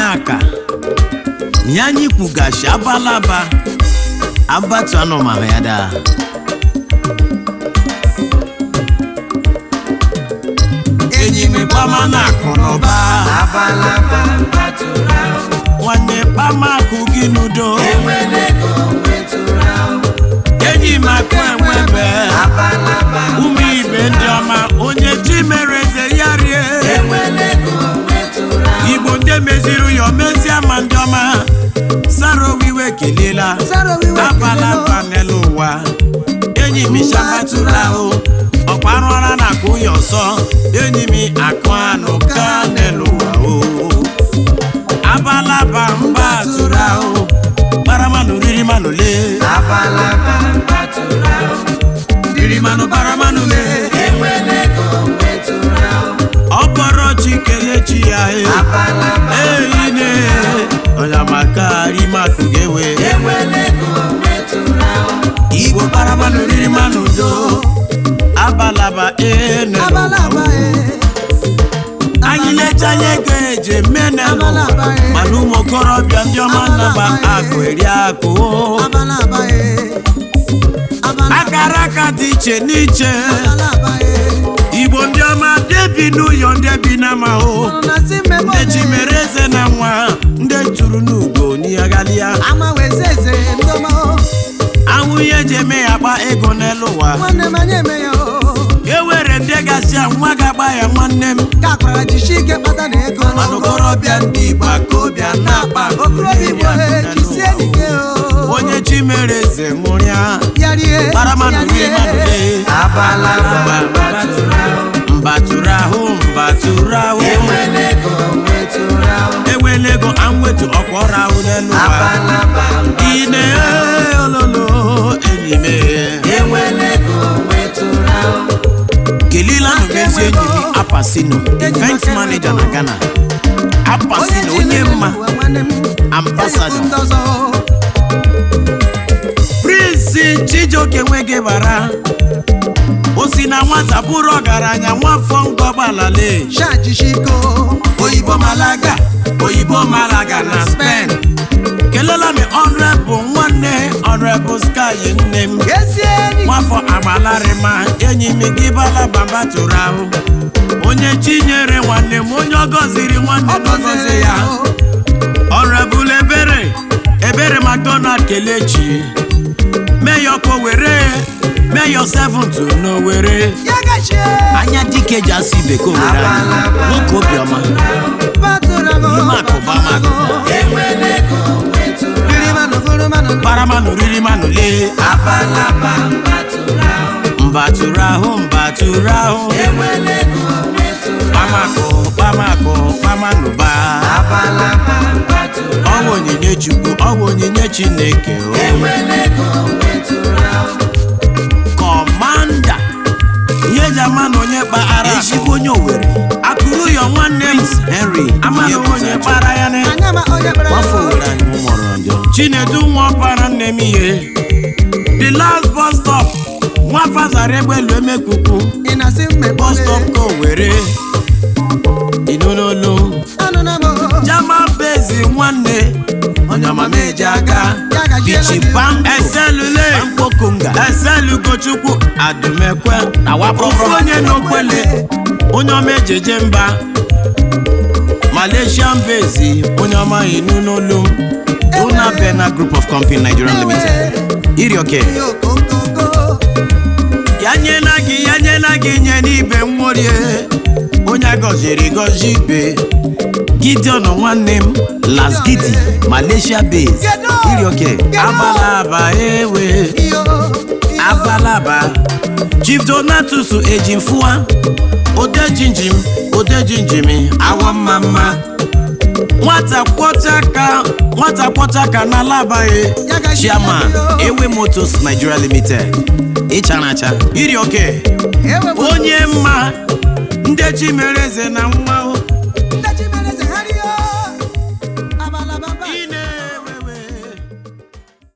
aka ya anyị kwugashi abalaba abatu anụmanụ ya daa enyi m kpama na akụ na ụba abalaba mbatụrụ ahụ nwanne kpama akụ gị n'udo enwere ego nwetụrụ ahụ enyi m akụ enwebe abalaba ụmụ ibe ndị ọma onye chi mere eze ya rie enwere ego nwetụrụ ahụ igbo ndị meziri ya omezie ma ndị ọma sara owiwe keliela Sara owiwe abala keliela. mba n'elu ụwa enyi m shabatụrụ ahụ ọkwa arụọra na akụ ya ọsọ enyi m akụ anụ ka n'elu ụwa o abalaba mba tụrụ ahụ gbaramanụ riri manụ lee abalaba mbatụrụ ahụ riri manụ gbaramanụ lee enwere ego nwetụrụ ahụ ọ bọrọ chi kelee chi ya e abalaba eyi ne ọya maka rimakụ ga-ewe enwere ego nwetụrụ ahụ igbo bara mmanụ riri mmanụ do abalaba ene abalaba e anyị lecha anya ego eji eme n'elu ụwa. Abalaba, eh. mana ụmụ okorobịa ndị ọma naba Abalaba, eh. akụ eri akụ abalaba e abalaba akara aka dị iche n'iche abalaba e igbo ndị ọma ndị bi n'ụyọ ndị bi n'amahụ na si mmemme ndị chi mere eze na nwa ndị tụrụ n'ugo n'ịghalịa amanwezi eze ndọma anwụ ihe eji eme ya gba ego n'elu ụwa nwanne m anyị eme ya o ewere ndị gasị a nwa ga-agba ya nwanne m ka akwara jishi ike kpata na ego mana okorobịa ndị igbo akobịa na-akpa okorobịa igbo e jisie ike o onye chi mere eze nwụrịa ya rie gbara mmanụ ya rie rie. mmanụ lee abalaba mbatụrụ ahụ mbatụrụ ahụ mbatụrụ ahụ enwere ego nwetụrụ ahụ enwela ego anwetu ọkwọrọ ahụ n'elu ụwa abalaba ine ololo enyi m enwere ego nwetụrụ ahụ kelila nụbezi enyi gị apasino event manager na ghana apasino onye mma ambassador prince chijioke nweghị bara o si na nwata bụrụ ọgaranya nwafọ ngọgbalale shajishiko oyibo malaga oyibo malaga na spain kelela m ọnrebụ nwanne ọnrebụ sky nne m ezi enyi nwafọ agbalarịma enyi m gị balabamba tụrụ ahụ onye chinyere nwanne m onye ọ gọziri nwanne ọ n'ọgọzi gọziri ya ya o. ọrebụl ebere ebere mcdonald kelechi meyọko were meyọ 7 n'owere ya gachie anya dike ji asụ ibe ka owere anya nwoke obiọma batụrago Imakụba makụba. enwere ego nwetụrụ riri manụ gụrụ manụ kparamanụ riri manụ lee abalaba mbatụrụ ahụ mbatụrụ ahụ mbatụrụ ahụ enwere ego nwetụrụ kpamakụ kpamakụ kpamanụba abalaba mbatụrụ ọwụ onyinye chukwu ọwụ onyinye chineke o enwere ego nwetụrụ ahụ kọmanda ihe eji ama na onye kpaghara ezigbo onye owere akụrụ ya nwanne m henry ama na onye kpara ya na anya ma onye kpara nwafọ owere anyị mụrụ njọ chinedu nwa ọkpara nne m ihe the last bus stop nwafa zara egbelu emekuku ị na-asị mmemme bus stop ka owere inonolu anụ na mo jama bezi nwanne onye ọma meji aga Ya gajiela bichi gị. pam eselule mkpokunga eselu gochukwu adumekwe ofu onye n'okwele onye ọma ejeje mba malaysian bezi onye ọma inu n'olu m una bena group of company nigeria limited irioke ihe okokoko ya nyela gị ya nyela gị nye n'ibe nworie onye agọziri gọzi ibe gideon nwanne m las gidi malaysia base irioke abalaba ewe iyo abalaba chief donatus ejimfua odejinjim odejinjimi awọ mma mma nwata kwọchaka nwata kwọchaka na alabaghị Ya gaji chairman ya yo. ewe motos nigeria limited ịcharacha irioke ewe onye mma ndị chi mere eze na nwa